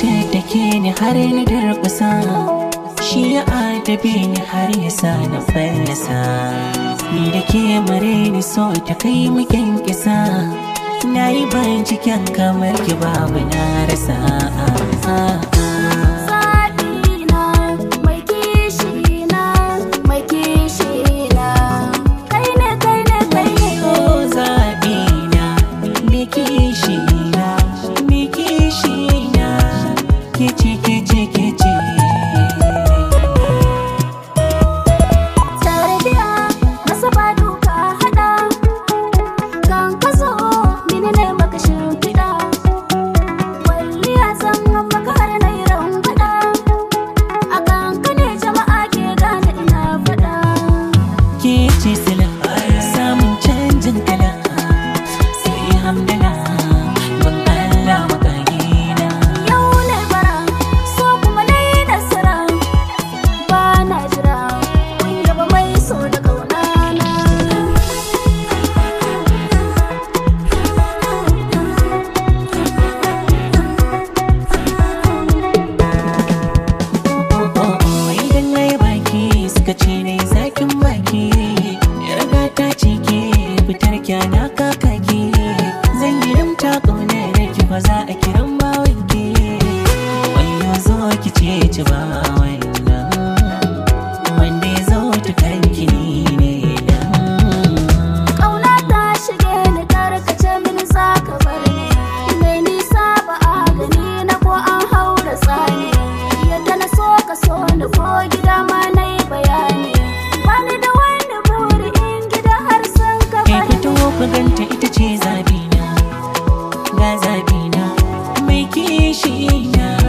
tattake ni har na durkusa shi ya adabe ni har ya sa na fallasa ni da ke mare ni so ta kai mu kyankisa na yi binciken kamar ki babu na rasa Zaɓina mai kishina mai kishina kai ne kai ne kai ne Oh, zaɓina, me kishina, me kishina, kici kici kici. Tarbiya masa ba duka haɗa kan ka zo mini ne maka shimfiɗa Walliya zan maka har na yi rambaɗa A kan ka ne jama'a ke gane ina faɗa Kici sila, samun canjin kala, sai hamdala, ban Allah makagina. Yau ne bara so kuma na yi nasara Ba na jira kun yaba mai so da ƙaunana Oh, oh, oh, idan na yi baki suka ce na yi zakin baki. Yarda ta ce ke fitar kyana kakaki. Zan yi rimta ƙaunar ki ba za a kiran bawanki. Wayo zo ki ce ci ba wannan. Wanda ya zo ta kanki ni ne dan. Ƙauna ta shige ni karkace mini za ka bar ni Mai nisa ba a gani na ko an haura tsani Yadda na so ka so ni ko gida ma na yi bayani Bani da wani buri in gida har sun ka Kai bari fito ku ganta ita ce zabina. Ga zabina mai kishi na.